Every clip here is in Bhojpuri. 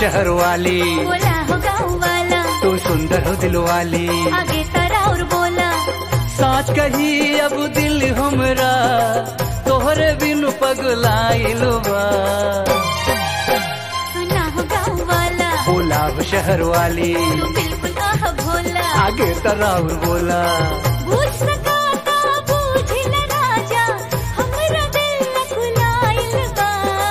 शहर वाली बोला हो गाँव वाला तू सुंदर हो दिल वाली आगे तारा और बोला साच कही अब दिल हमरा तोहरे बिनु पगलाइल बा सुना हो गाँव वाला बोला हो शहर वाली तू बिल्कुल आह भोला आगे तराउर बोला बूझ सका ता बूझ ले राजा हमरा दिल न खुलाइल बा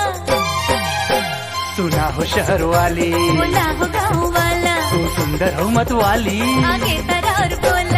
सुना हो शहर वाली बोला हो गाँव वाला तू सुंदर हो मत वाली आगे तारा और बोला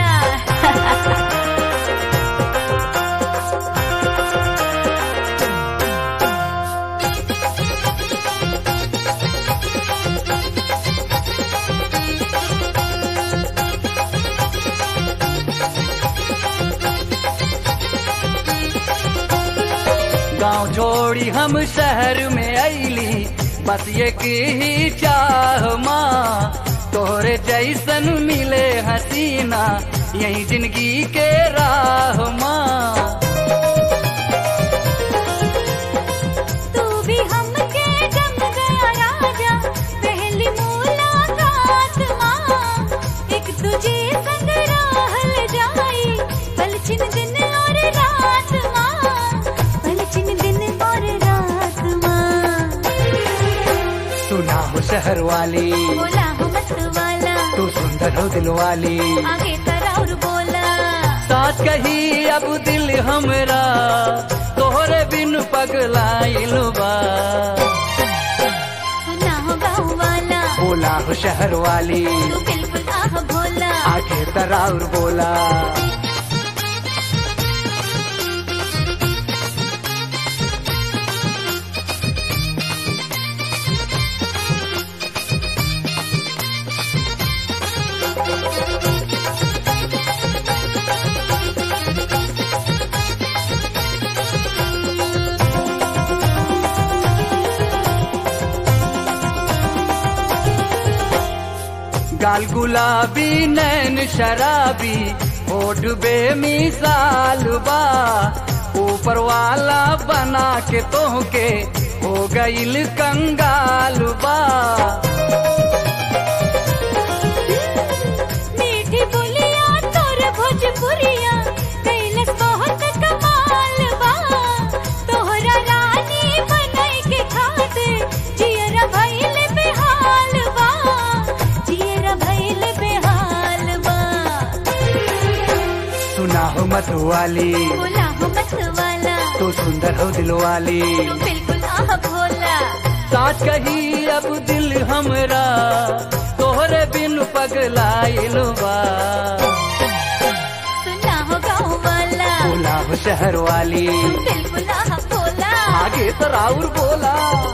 गांव छोड़ी हम शहर में अली बस ये की ही चाह माँ तोहरे जैसन मिले हसीना यही जिंदगी के राह माँ तू भी हमके जम गया राजा पहली मुलाकात माँ एक तुझे संग रहल जाई पलछिन दिन और रात माँ पलछिन दिन और रात माँ सुना हो शहर वाली बोला हो मत वाला तू सुंदर हो दिल वाली आगे करा और बोला साथ कही अब दिल हमरा तोहरे बिन पगलाइल बा सुना हो गाँव वाला बोला हो शहर वाली तू बिल्कुल आह भोला आगे तराउर बोला गाल गुलाबी नैन शराबी होठ बेमिसाल बा ऊपर वाला बना के तोहके हो गईल कंगाल बा मीठी बोलिया तोर भोजपुरिया कैलस बहुत कमाल बा तोहरा रानी बनाई के खातिर जियरा भइल बेहाल बा जियरा भइल बेहाल बा सुना हो मत वाली बोला हो मत वाला तू सुंदर हो दिल वाली तू बिल्कुल आह भोला साथ कही अब दिल हमरा तोहरे बिन पगलाइल बा सुना हो गाँव वाला बोला हो शहर वाली तू बिल्कुल आह भोला आगे तराउर बोला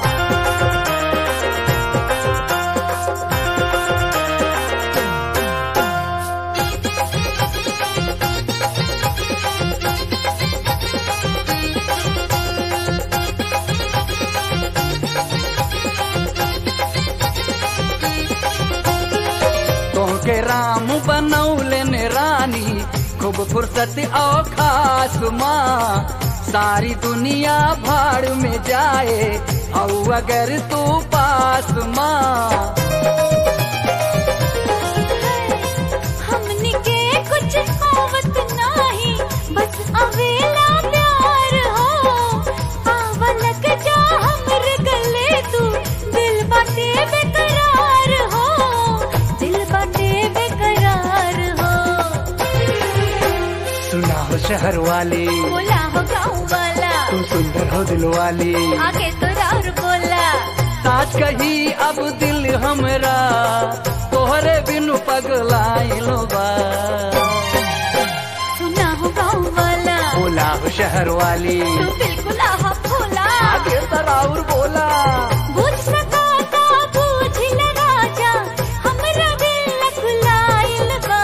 तोहके राम बनौले ने रानी खूब फुर्सत और खास माँ सारी दुनिया भाड़ में जाए और अगर तू पास माँ हमनी के कुछ आवत नाही बस अवेला प्यार हो आवलक जा हमरे गले तू दिल बाटे बेकरार हो दिल बाटे बेकरार हो सुना हो शहर वाली बोला हो गाँव वाला तू सुंदर हो दिल वाली आगे तो और बोला साच कही अब दिल हमरा तोहरे बिनु पगलाइल बा सुना हो गाँव वाला बोला हो शहर वाली तू बिल्कुल आह भोला आगे तराउर बोला बुझ सका ता बुझ ले राजा हमरा दिल न खुलाइल बा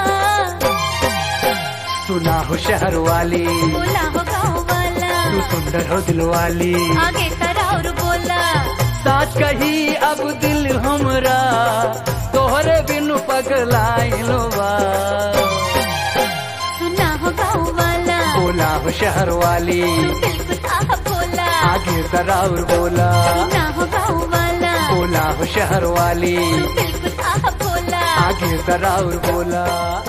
सुना हो शहर वाली बोला हो गाँव वाला तू सुंदर हो दिल वाली आगे करा और बोला साच कही अब दिल हमरा तोहरे बिनु पगलाइल बा सुना हो गाँव वाला बोला हो शहर वाली तू बिल्कुल आह भोला आगे तराउर बोला सुना हो गाँव वाला बोला हो शहर शहर वाली बिल्कुल आह भोला आगे जरा और बोला